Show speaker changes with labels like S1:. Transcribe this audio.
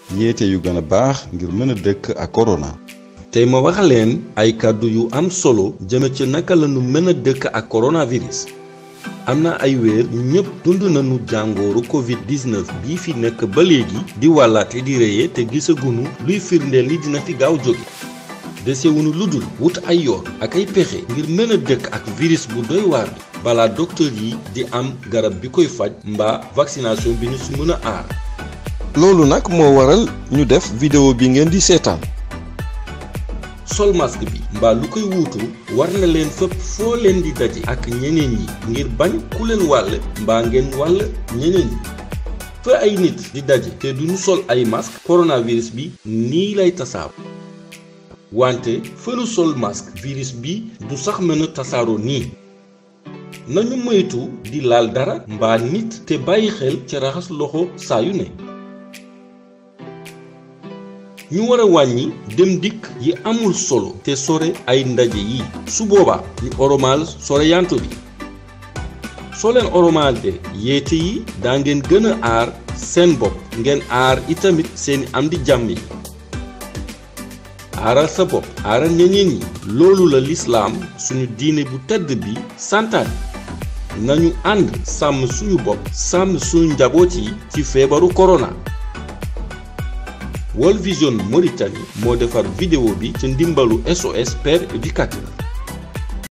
S1: yéete yu gën a baax ngir mën a dëkk ak corona.
S2: tey ma wax leen ay kàddu yu am solo jëme ci naka la ñu mën a dëkk ak coronavirus am na ay weer ñëpp dund nañu jàngooru Covid 19 bii fi nekk ba léegi di wàllaate di reye te gisagunu luy firndeel ni dina fi gaaw jóge desewunu lu dul wut ay yoon ak ay pexe ngir mën a dëkk ak virus bu doy waar bi balaa docteur yi di am garab bi koy faj mbaa vaccination bi ñu si mën a aar.
S3: loolu nag moo waral ñu def vidéo bi ngeen di seetaan.
S2: sol masque bi mbaa lu koy wuutu war na leen fépp foo leen di daje ak ñeneen yi ngir bañ ku leen wàll mbaa ngeen wàll ñeneen yi fa ay nit di daje te duñu sol ay masque coronavirus bi nii lay tasaaru wante fënu sol masque virus bi du sax mën a tasaaroo nii nañu moytu di laal dara mbaa nit te bàyyi xel ci raxas loxo saa yu ne ñu war a wàññi dem dikk yi amul solo te sore ay ndaje yi su boobaa ñu oromaal sore yanto bi soo leen oromaalee yeete yi daa ngeen gën a aar seen bopp ngeen aar itamit seeni am di jàmm yi aaral sa bopp aaral ñeneen ñi loolu la lislaam suñu diine bu tedd bi santaane nañu ànd sàmm suñu bopp sàmm suñu njaboot yi ci feebaru corona World Vision Mauritanie moo defar vidéo bi ci ndimbalu SOS Père Éducateur